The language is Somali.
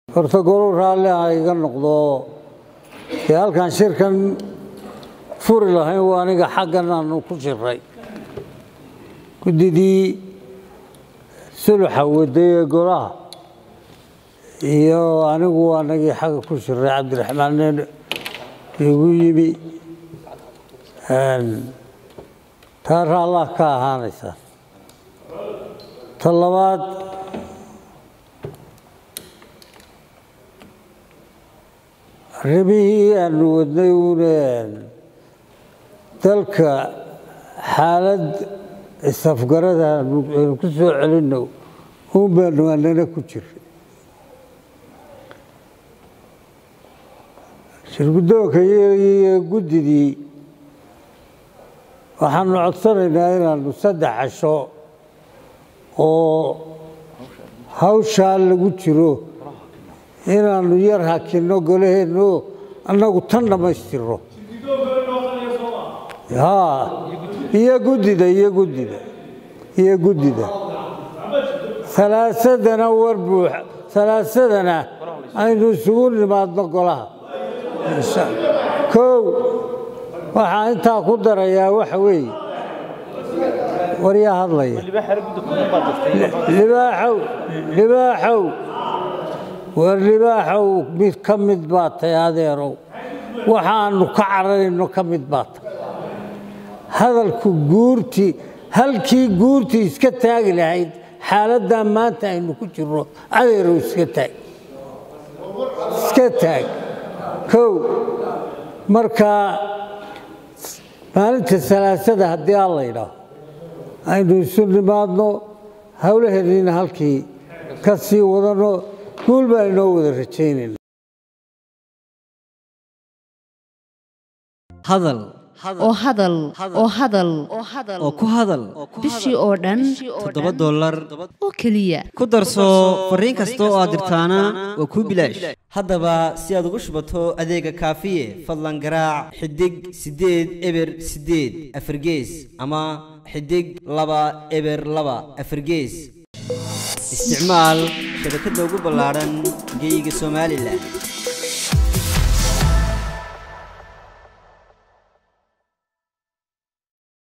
horta golol raalli ha iga noqdo dee halkaan shirkan furi lahayn waa aniga xaggan aanu ku jiray guddidii suluxa waday ee golaha iyo anigu anagii xagga ku jiray cabdiraxmaan nin igu yimi taa raallah ka ahaanaysaa ta labaad arrimihii aanu wadnay uune dalka xaalad isafgarada aynu ku soo celinno uun baanu anana ku jiray shirguddoonka iyo guddidii waxaanu codsanaynaa inaanu saddex casho oo hawshaa lagu jiro inaanu yar hakinno golaheenno annagu tan dhammaystirno haa iyo guddida iyo guddida iyo guddida alaasadana war buux alaasadana aynu isugu nimaadno golaha kow waxaa intaa ku darayaa waxa weeye waryaa hadlaya libaaxow libaaxow war libaaxow mid ka mid baa tay adeerow waxaanu ka cararayno ka mid baa tay hadalku guurtii halkii guurtii iska taagi lahayd xaaladdaa maanta aynu ku jirno adeerow iska taag iska taag kow markaa maalinta salaasada haddii aan la ydhaaho aynu isu nimaadno howlaheennina halkii ka sii wadanno guul baan inoo wada rajaynayna hadal oo hadal oo hadal oo ku hadal bishii oo dhan toddoba dollar oo keliya ku darso fariin kasta oo aad dirtaana waa kuu bilaash haddaba si aad ugu shubato adeega kaafiye fadlan garaac xidig siddeed eber siddeed afargees ama xidig laba eber laba afargees isticmaal shabakadda ugu ballaadhan geyga somalilan